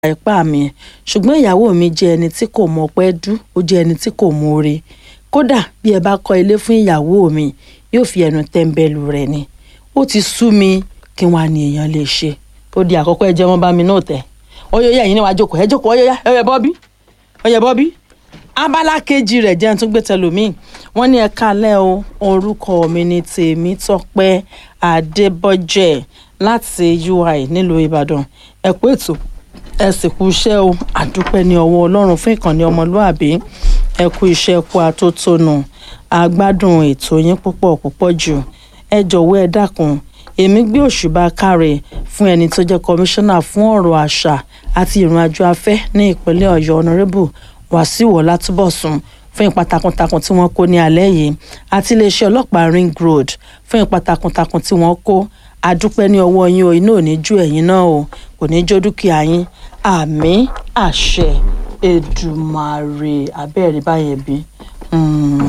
ipá mi ṣùgbọ́n ìyàwó mi jẹ́ ẹni tí kò mọ pẹ́ dú ó jẹ́ ẹni tí kò mọ oore kódà bí ẹ bá kọ́ ilé fún ìyàwó mi yóò fi ẹnu tẹ́ńbẹ́lú rẹ̀ ni ó ti sú mi kí wọ́n á ní èèyàn lè ṣe ó di àkọ́kọ́ ẹ jẹ́ wọ́n bá mi náà tẹ̀ ọyọ́yá yìí ni wàá jókòó ẹ jókòó ọyọ́yá ọyọ́ bọ́bí ọyọ́ bọ́bí abala kejì rẹ̀ jẹ́ tún gbé tẹlómi wọ́n ní ẹ kálẹ́ o orúkọ mi ni Tèmítọ́pẹ́ Adébọ́jẹ́ láti UI nílùú Ìbàdàn ẹ kú ètò ẹ sì kú iṣẹ́ o àdúpẹ́ ní ọwọ́ Ọlọ́run fún ìkànnì ọmọlúàbí ẹ kú iṣẹ́ kú atótónu àgbádùn ètò yín púpọ̀ púpọ̀ jù ẹ jọ̀wọ́ ẹ dákun èmi gbé òṣùbà káre fún ẹni tó jẹ́ kọmíṣánná fún ọ̀rọ̀ àṣà àti ìrìnàjò afẹ́ ní ìpínlẹ̀ Ọ̀yọ́ honourable Wàsíù Ọlátúbọ̀sún fún ipa takuntakun tí wọ́n kó ní alẹ́ yìí àti iléeṣẹ́ ọlọ́pàá ring road fún ipa takuntakun tí wọ́n kó adúpẹ́ ní ọwọ́ yín o iná ò ní ju ẹ̀yin náà o kò ní jó dúkìá yín àmì àṣẹ Èdùmàrè abẹ́rẹ́ báyẹn bí